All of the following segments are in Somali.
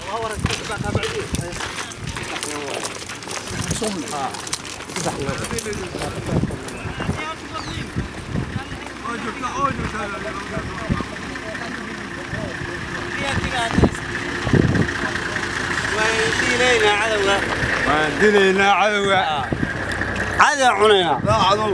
waan dilaynaa cadowga cadaa cunayna cadow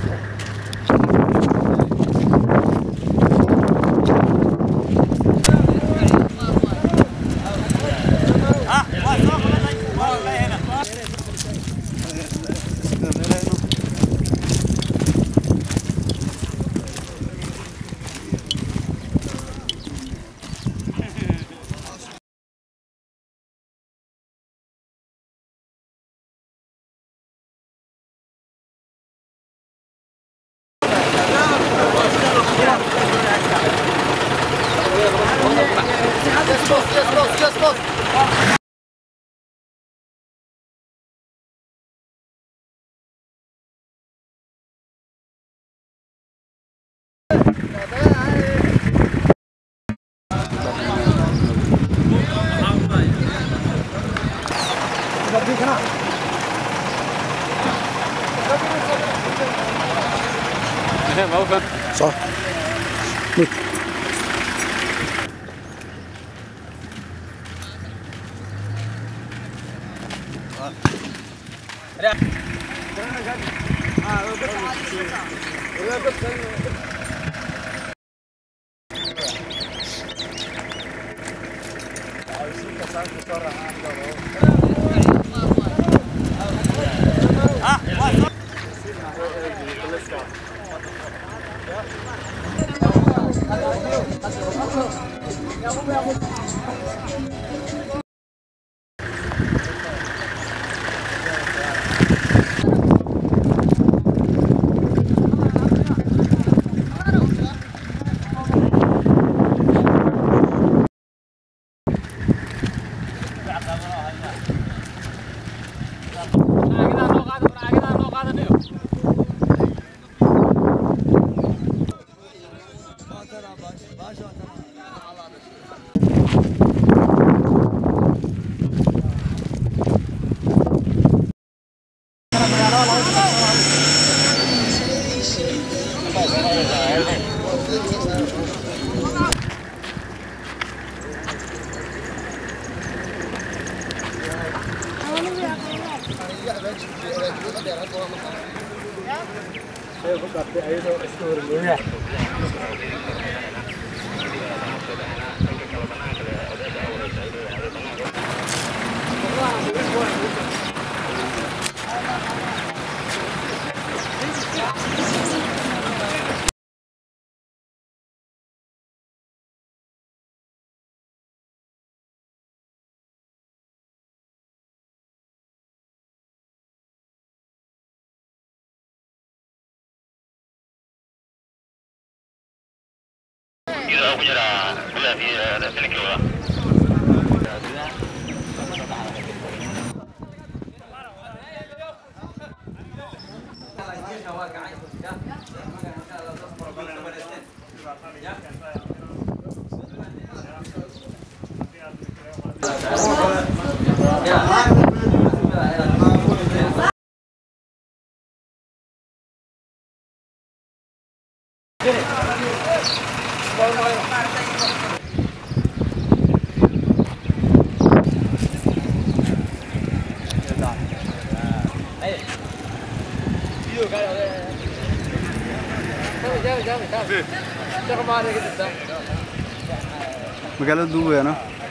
magaalada duuweena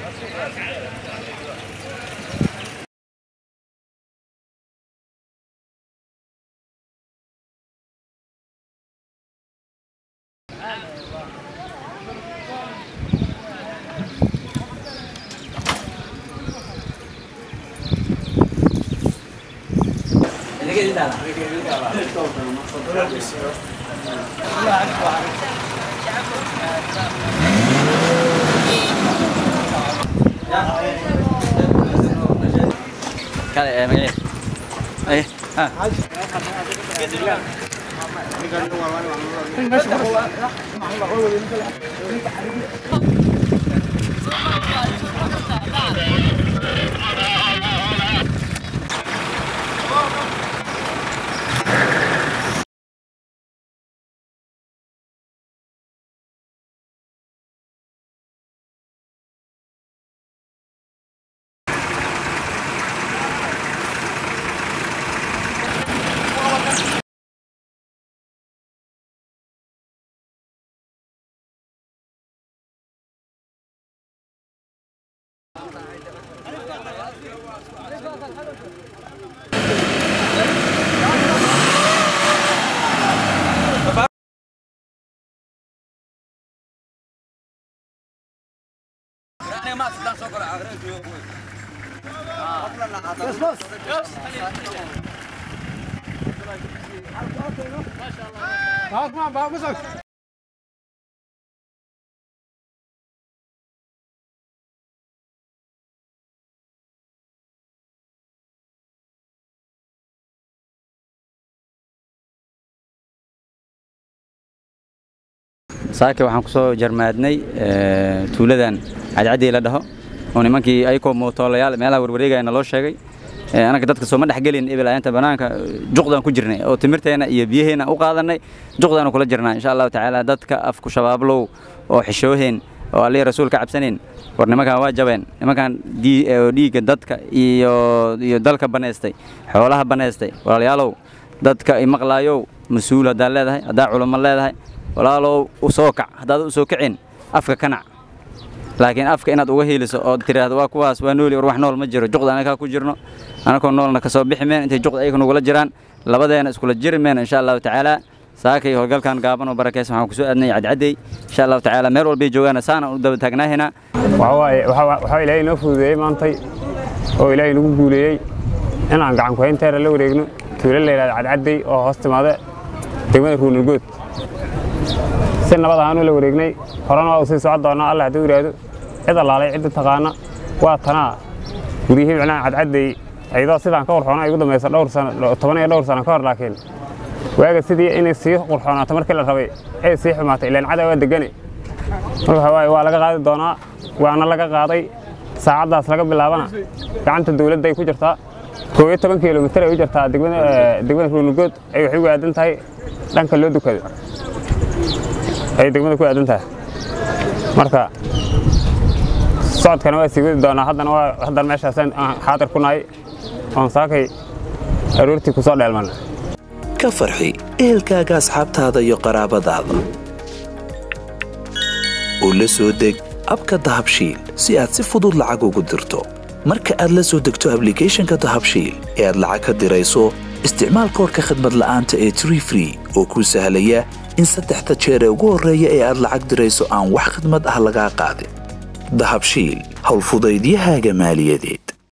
Kali eh magaciisa. Eh, ah. Meesha saake waxaan kusoo jarmaadnay tuuladan cadcadii la dhaho oo nimankii ayakoo mootoolayaal meelaha warwareegayana loo sheegay anaga dadka sooma dhexgelin ebil ayaanta banaanka juqdaan ku jirnay oo timirteena iyo biyaheena u qaadanay juqdaanu kula jirnaa insha allahu tacaala dadka afku shabaablow oo xishooheen oo allihii rasuul ka cabsanayn war nimankan waa jabeen nimankan dhiigga dadka iyo iyo dalka banaystay xoolaha banaystay walaalayaalow dadka imaqlaayow mas-uul haddaad leedahay haddaa culamo leedahay walaalow u soo kac haddaad u soo kicin afka kanac laakiin afka inaad uga hiiliso oo tiraahdo waa kuwaas waa nooli war wax nool ma jiro juqda anagaa ku jirno anakoo noolna ka soo bixi meen intay juqda ayaga nugula jiraan labadeena iskula jiri meen insha allahu tacaala saakay howlgalkan gaaban oo barakaysan waxaan kusoo aadnay cadcaddey insha allahu tacaala meel walbay joogaana saana u daba taagnaahina waxaa ilaahay inoo fududeeyey maantay oo ilaahay nagu guuleeyey inaan gacan kuhaynteera la wareegno tuulo la yidhahda cadcaddey oo hoos timaada degmada ruunulgood si nabad ahaanu la wareegnay horena waa u sii socon doonaa alla hadduu yidhaahdo cid allaalay cidda taqaana waa tanaa guryihii micnaha cadcaddey iyadoo sidaan ka qurxoona igu dambaysa dhowr sano toban iyo dhowr sano ka hor laakiin waaga sidii inay sii qurxoonaato markii la rabay ay sii xumaatay ilaan cada waa degane marka waxawaaye waa laga qaadi doonaa waana laga qaaday saacaddaas laga bilaabana gacanta dawladda ay ku jirtaa koob iyo toban kilomitir ay u jirtaa degmada ruunugood ay waxay ugu aadan tahay dhanka loo dukado ay degmada ku aadan tahay marka socodkana waa sii wadi doonaa haddana waa haddana meeshaasaan xaadir ku nahay oon saakay aroortii ku soo dheelmana ka farxi ehelkaaga asxaabtaada iyo qaraabadaada oo la soo deg abka dahabshiil si aad si fudud lacag ugu dirto marka aad la soo degto ablicathonka dahabshiil ee aad lacag ka dirayso isticmaal koorka khadmad la'aanta ee tree free oo kuu sahlaya in saddexda jeer ee ugu horreeya ee aad lacag dirayso aan wax khidmad ah lagaa qaadin dahabshiil howlfudaydiyahaaga maaliyadeed